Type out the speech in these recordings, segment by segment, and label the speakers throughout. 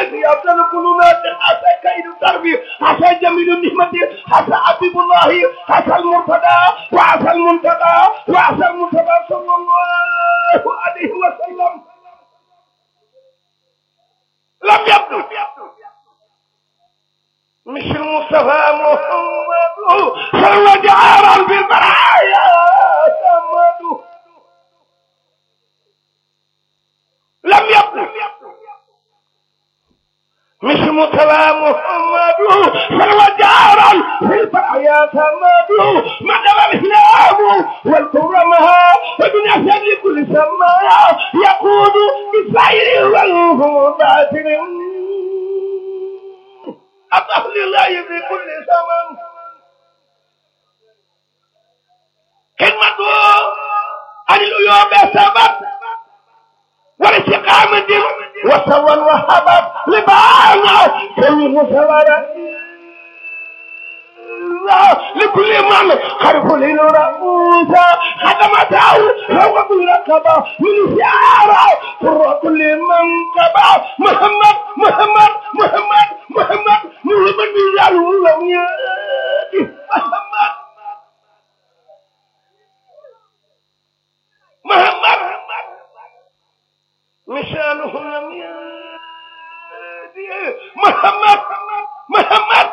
Speaker 1: يا أفضل القلوبات حتى كيد الدرب حتى جميل النعمة حتى حبيب الله حتى المرتضى وعسى المنتقى وعسى المنتقى صلى الله عليه وسلم لم يبدو مش المصطفى محمد صلى جعارا بالبرايا محمد لم يبدو مش المصطفى محمد صلى جعارا بالبرايا محمد مدام الاسلام والكرمها ودنيا شر كل سماء يقود بالسير والهدى أطه لله في كل زمن كلمة عن العيوب سبب والاستقامة وسوى وهبت لبعض كل مسورة لكل من خرف للرؤوس خدمته هو بالرقبة من شعاره فر كل من قبع محمد محمد محمد محمد محمد بلال لم يأتي محمد محمد مشانه لم يأتي محمد محمد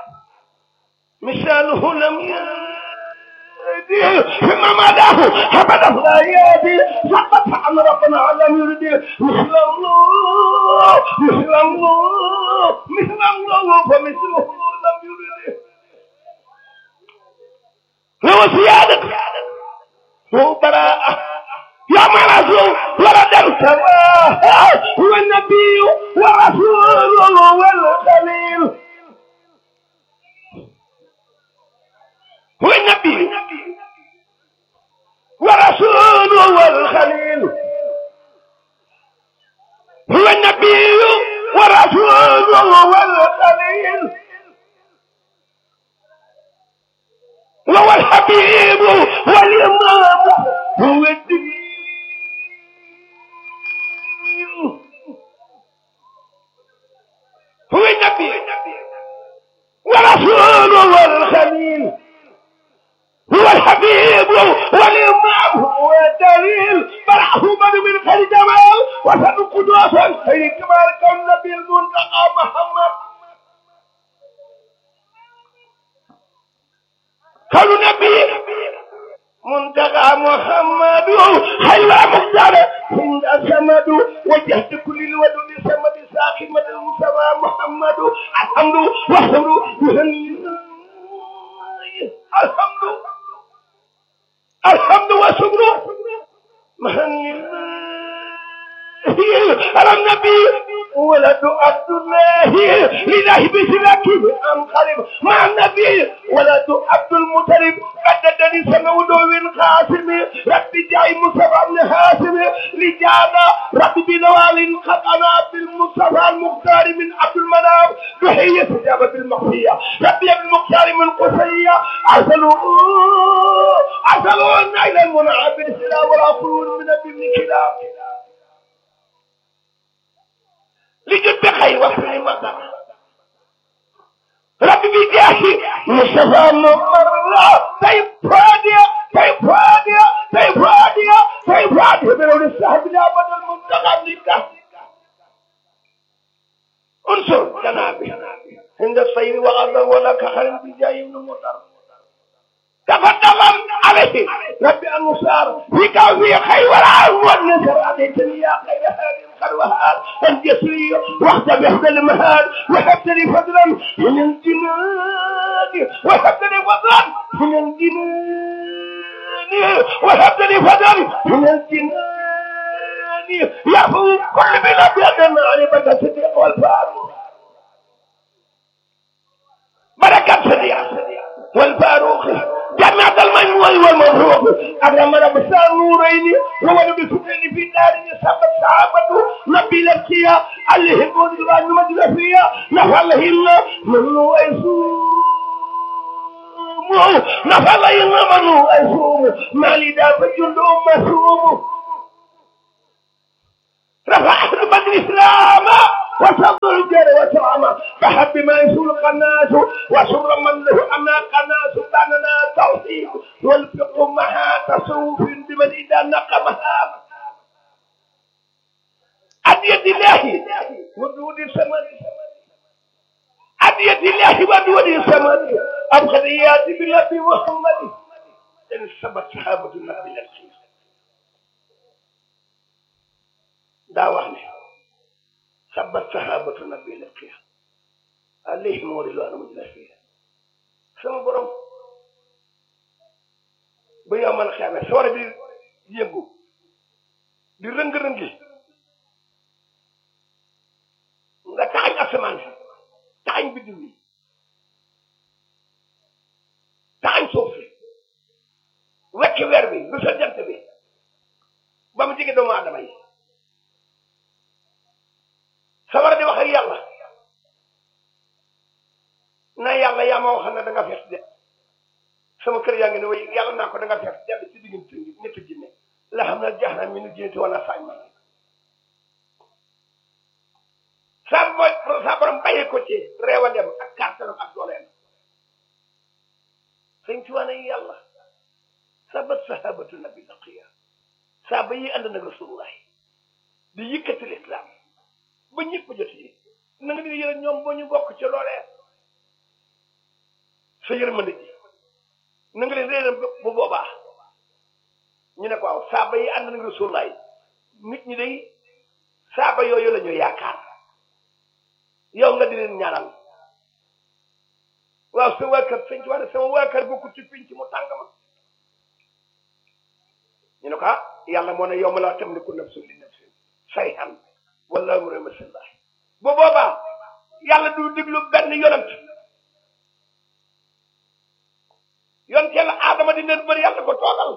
Speaker 1: مثاله لم يأتي ثم مداه أبدا لا يأتي فقط عن ربنا لم يرد مثل الله مثل الله مثل الله فمثله لم يرد هو زيادة هو براءة يا مرسول ولد سواه هو النبي ورسوله والخليل هو النبي ورسوله والخليل هو النبي ورسوله والخليل وهو الحبيب والإمام هو الدين هو النبي ورسوله والخليل هو الحبيب والإمام هو الدليل فرعه من من خير جمال وسن قدوسا خير كمال كون نبي المنتقى محمد كون نبي منتقى محمد خير مختار عند السمد وجهت كل الودود سمد ساخي مد المصطفى محمد الحمد والحمد يهني الحمد الحمد والشكر مهن على النبي ولد عبد الله لله بسلاك انقلب مع النبي ولد عبد المطلب قددني سمود بن قاسم رب جاي مصطفى بن هاشم لجانا رب بنوال خطنا بالمصطفى المختار من عبد المنام تحية استجابة المخفية ربي ابن المختار من قصية ارسلوا ارسلوا النيل المنعم بالسلام والاخرون من ابن كلاب لجد بخير وفي مطر ربي بجاهي مصطفى ممر طيب فادية طيب فادية طيب فادية طيب فادية من السحب لابد المنتقى لك انصر جنابي عند الصير وغضب ولك خير بجاي من مطر تفضل عليه ربي المسار فيك في خير والعون والنصر عليتني يا خير هذه الخلوهات انت يسري وقت بحد المهاد وهبت لي فضلا من الجنان وهبت لي فضلا من الجنان وهبت لي فضلا من الجنان يا فوق كل بلاد يدنا على بدا صديق والفاروق بركة صديق والفاروق جماعة المجموع والمفروق أكرم رب النورين وولد بسكن في دار يسبب صحابته نبي لبسيا عليهم ودلان مدرسيا نفعلهم منو أيسوم نفعلهم منو أيسوم مالي دافع جندهم مسوم رفع أهل بدر إسلام وصبر الجار وسرعما فحب ما يسول قناس وسر من له أما قناس باننا توحيد والفقه مها تصوف بمن إذا نقمها عن يد الله ودود السماء عن يد الله ودود السماء أبخذيات بالنبي محمد إن سبت صحابة النبي الخير daa wax ne sabat sahabatu nabi laqiya alayhim ridwanu mujlafiya sama borom ba yow man xeame sawara bi yëngu di rëng-rëngi nga taxañ asamaan si taxañ biddiw yi taxañ suuf si wekki weer bi du sa jant bi ba mu jege doomu aadama yi sawara di wax ak yàlla na yàlla yaa ma waxal ne da nga fees de sama kër yaa ngi ne way yàlla naa ko da nga fees dell ci diggante ñetti jinne la xam ne jeex na mi nu jinnati wala sañ ma saa boy saa borom bàyyi ko ci reewandem ak kàttanam ak dooleem sëñ ci wane yàlla sabat sahabatu nabi laqiya saa ba yi ànd nag rasulullah di yëkkati lislaam ba ñëpp jot yi na nga di yërëm ñoom boo ñu bokk ci loolee sa yërmande ji na nga leen réeram bu boobaa ñu ne ko waaw saaba yi ànd nañ rasulaay nit ñi day saaba yooyu la ñu yaakaar yow nga di leen ñaanal waaw sa waa kër sëñ ci wax ne sama waa kër bokku ci pinc mu tàng ma ñu ne ko ah yàlla moo ne yow ma laa tamliku nafsun li nafsin shay'an wala mu rema sillah bu boobaa yàlla du diglu benn yonent yonent yàlla aadama di leen bëri yàlla ko toogal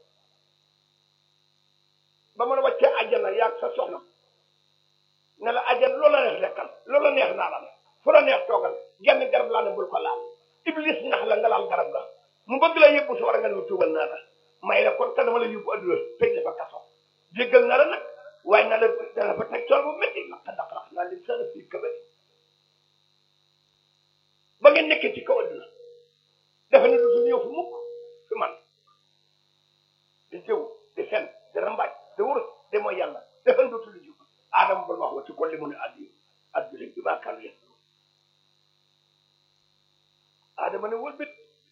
Speaker 1: ba mën a wàccee àjjana yaag sa soxna ne la àjjana loola neex lekkal loola neex naa la fu la neex toogal genn garab laa ne bul ko laal iblis nax la nga laal garab la mu bëgg la yóbbu su war a nga ne tuubal naa la may la kon kan dama la yóbbu adduna tëj la fa kaso jéggal na la nag waaye na la dana fa teg tool bu métti laq daqarax naa leen sana fii kabari ba ngeen nekkee ci kaw adduna dafa ne dootul ñëw fu mukk fi man di jëw di fen di rambaaj di wurus di mooy yàlla dafa ne dootul jub aadama ba wax wa ci kolli mu ne addi addi bi maa kan yéen aadama ne wëlbit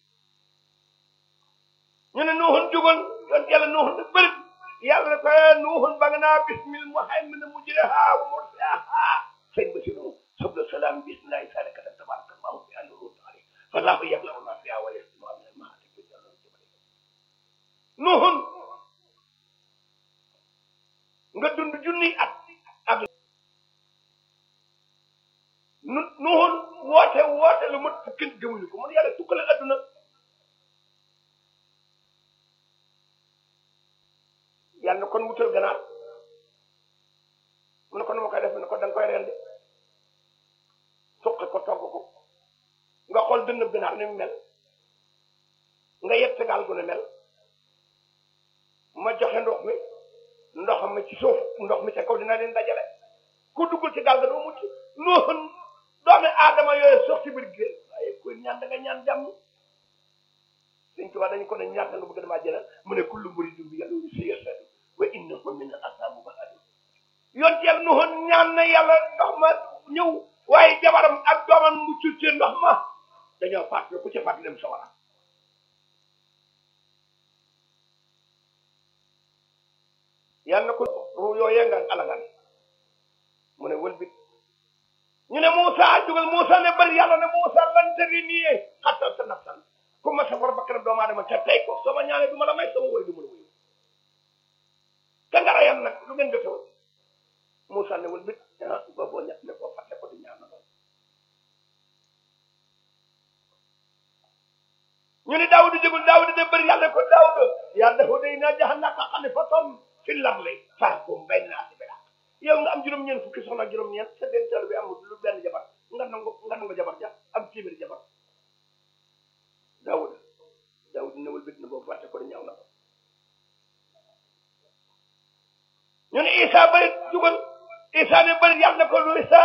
Speaker 1: ñu ne nuuxun jugal yoon yàlla nuuxun ne bërit yàlla ne ko nuuxun ba nga naa bismil muhaymin mujriha wa mursaha sëñ ba si nu subla salaam bismillahi salikata tabaraka allahu bi annu taala fallahu yablahu ma fiha wa yasmu min al mahati bi jalal jabal nuuxun nga dund junni at ak nu nuuxun woote woote lu mat fukki gëmuñu ko mun yàlla tukkale adduna yàlla na kon wutal ganaar mu ne ko nu ma koy def mu ne ko da nga koy rendi suqi ko togg ko nga xool dënn ganaar ni mu mel nga yett gaal gu ne mel ma joxe ndox mi ndox mi ci suuf ndox mi ca kaw dina leen dajale ku duggul ci gaal ga doo mucc noonu doomi aadama yooyu sox ci biir géej waaye kuy ñaan da nga ñaan jàmm suñ tubaab dañu ko ne ñaan nga bëgg damaa jëlal mu ne kullu muridin bi yàlla si yasadu wa innahu min al asabu bahadu yoon ci yàlla noonu ñaan na yàlla ndox ma ñëw waaye jabaram ak doomam mu ci ci ndox ma dañoo fàttali ku ci fàttali dem sawara yàlla na ko ruu yooyee nga alagan mu ne wëlbit ñu ne Moussa jugal Moussa ne bari yàlla ne Moussa lan tëri nii xattal sa nafsan ku ma safar bakkanam doomu aadama ca tey ko soo ma ñaanee du ma la may sama woy du ma la wuyu te nga rayam nag lu ngeen jotewul Moussa ne wëlbit ah ba boo ñett ne koo fàtte ko di ñaan na lool ñu ne Daawuda jugul Daawuda ne bari yàlla ko Daawuda yaa dafa day naa jahannaka xalifatan fi lardi fahkum bayna naasi bil haqq yow nga am juróom-ñeent fukki soxna ak juróom-ñeent sa dental bi amul lu benn jabar nga nangu nga nangu jabar ja am téeméeri jabar Daawuda Daawuda newul bit na boobu fàtte ko di ñaaw na ko ñu ne Isa bari jugal Isa ne bari yàlla na ko lu Isa